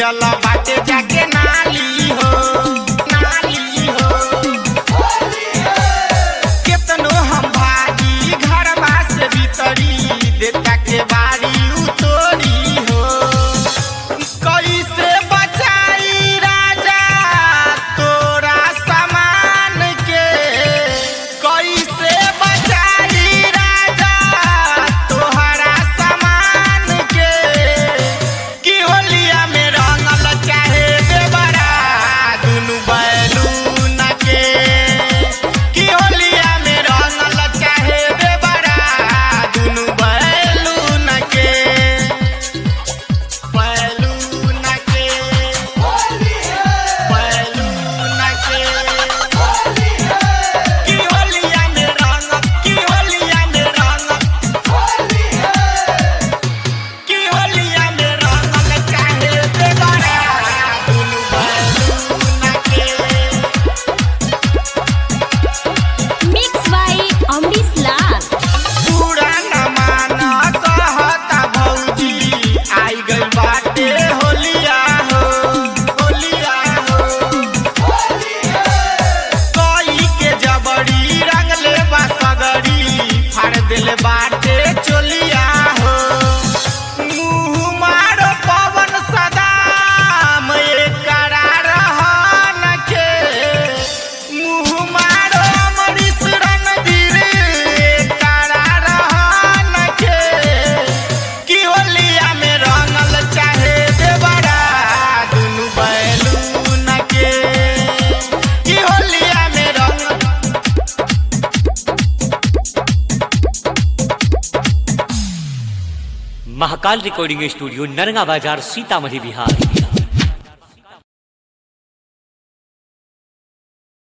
गिरल बाटे जाके नाली हो नाली हो केतनो हम भागी घरवा से भीतरी देता के बारी उतोरी हो कैसे बचाई राजा तोरा सामान के कैसे बचाई राजा तोहरा सामान के की होलिया में रंगल चाहे देवरा दुनु बैलून के की होलिया में रंगल चाहे देवरा दुनु बैलून के बैलून के बैलून के की होलिया में रंग की होलिया में रंग की होलिया में रंगल चाहे देवरा दुनु बैलून के मिक्स बाय अमरीश लाल पुराना माना कहता भौजी आई गई बाटे होलिया हो होलिया हो कोई के जबड़ी रंगले बा सगड़ी फाड़ दिल बाटे चोलिया हो मुँह मारो पवन सदाम एकरा रहन के मुँह मारो अमरीश रणधीर एकरा रहन के की होलिया में रंगल चाहे देवरा दुनु बैलून के की होलिया में रंगल महाकाल रिकॉर्डिंग स्टूडियो नरगा बाजार सीतामढ़ी बिहार